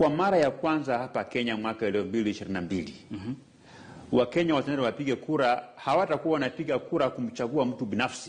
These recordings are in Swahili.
kwa mara ya kwanza hapa Kenya mwaka elfu mbili ishirini na mbili Wakenya wataenda wapige kura, hawatakuwa wanapiga kura kumchagua mtu binafsi.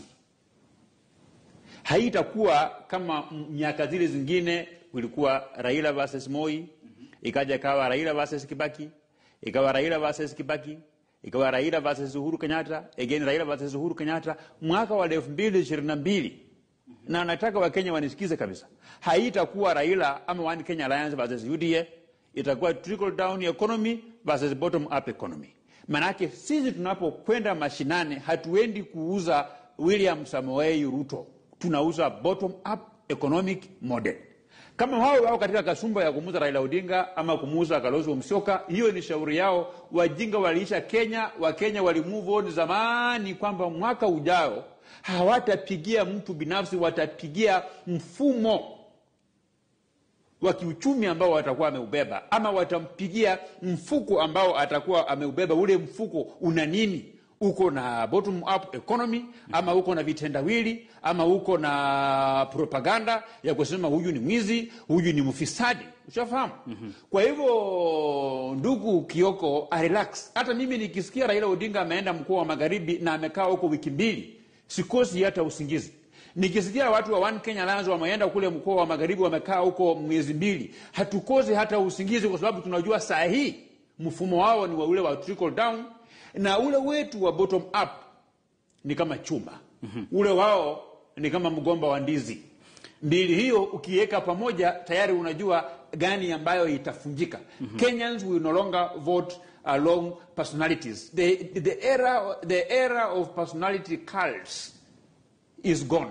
Haitakuwa kama miaka zile zingine, kulikuwa Raila versus Moi, ikaja ikawa Raila versus Kibaki, ikawa Raila versus Kibaki, ikawa Raila versus Uhuru Kenyatta, again Raila versus Uhuru Kenyatta, mwaka wa elfu mbili ishirini na mbili na nataka Wakenya wanisikize kabisa, haitakuwa Raila ama One Kenya Alliance versus UDA, itakuwa trickle down economy versus bottom up economy. Manake sisi tunapokwenda mashinani, hatuendi kuuza William Samoei Ruto, tunauza bottom up economic model. Kama wao wao katika kasumba ya kumuuza Raila Odinga ama kumuuza Kalonzo Musyoka, hiyo ni shauri yao. Wajinga waliisha Kenya, Wakenya wali move on zamani, kwamba mwaka ujao hawatapigia mtu binafsi, watapigia mfumo wa kiuchumi ambao watakuwa ameubeba, ama watampigia mfuko ambao atakuwa ameubeba. Ule mfuko una nini? Uko na bottom up economy, ama uko na vitendawili, ama uko na propaganda ya kusema huyu ni mwizi, huyu ni mfisadi. Ushafahamu? Kwa hivyo ndugu Kioko, relax. Hata mimi nikisikia Raila Odinga ameenda mkoa wa Magharibi na amekaa huko wiki mbili, sikosi hata usingizi. Nikisikia watu wa One Kenya Alliance wameenda kule mkoa wa Magharibi wamekaa huko miezi mbili, hatukosi hata usingizi, kwa sababu tunajua saa hii mfumo wao ni wa ule wa trickle down na ule wetu wa bottom up ni kama chuma ule wao ni kama mgomba wa ndizi. Mbili hiyo ukiweka pamoja, tayari unajua gani ambayo itafunjika. Kenyans will no longer vote along personalities. The, the, era, the era of personality cults is gone.